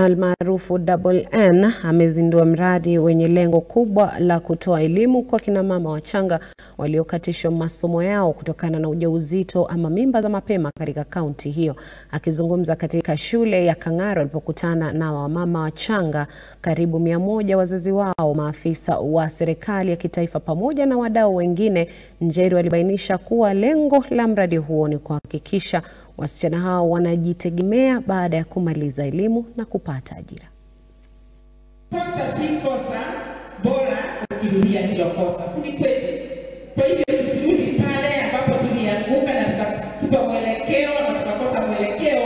almaarufu Double N amezindua mradi wenye lengo kubwa la kutoa elimu kwa kina mama wachanga waliokatishwa masomo yao kutokana na ujauzito ama mimba za mapema katika kaunti hiyo. Akizungumza katika shule ya Kang'aro alipokutana na wamama wachanga karibu mia moja, wazazi wao, maafisa wa serikali ya kitaifa pamoja na wadau wengine, Njeru alibainisha kuwa lengo la mradi huo ni kuhakikisha wasichana hao wanajitegemea baada ya kumaliza elimu na kupata ajira. Kosa si kosa, bora ukirudia hilo kosa, si ni kweli? Kwa hivyo tusirudi pale ambapo tulianguka na tukatupa mwelekeo na tukakosa mwelekeo,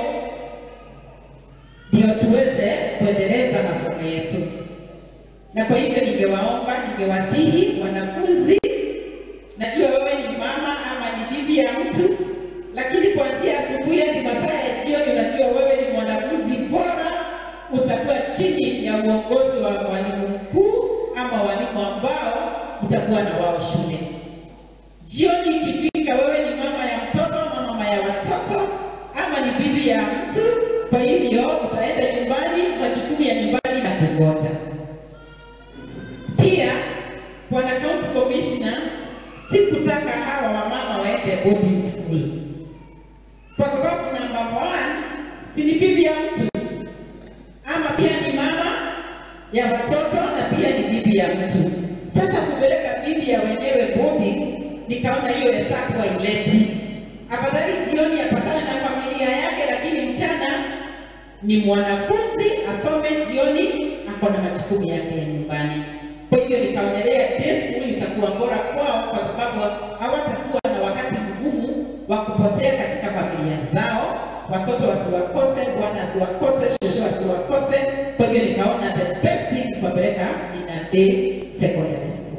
ndio tuweze kuendeleza masomo yetu. Na kwa hivyo ningewaomba, ningewasihi wanafunzi, najua wewe ni mama ama ni bibi ya mtu, lakini kuanzia asubuhi hadi masaa ya jioni, unajua wewe ni mwanafunzi bora, utakuwa chini ya uongozi wa mwalimu mkuu ama walimu ambao utakuwa na wao shule. Jioni ikifika, wewe ni mama ya mtoto ama mama ya watoto ama ni bibi ya mtu, kwa hivyo utaenda nyumbani, majukumu ya nyumbani na kungoja. Pia bwana county commissioner, sikutaka hawa wamama waende boarding school kwa sababu namba one, si ni bibi ya mtu ama pia ni mama ya watoto na pia ni bibi ya mtu. Sasa kupeleka bibi ya wenyewe boarding, nikaona hiyo hesabu haileti. Afadhali jioni apatane na familia yake, lakini mchana ni mwanafunzi asome, jioni ako na majukumu yake ya nyumbani. Kwa hivyo nikaonelea day school itakuwa bora kwao, kwa sababu hawatakuwa na wakati mgumu wa kupotea katika familia zao, watoto wasiwakose, bwana asiwakose, shosho asiwakose. Kwa hivyo nikaona the best thing kuwapeleka in a day secondary school.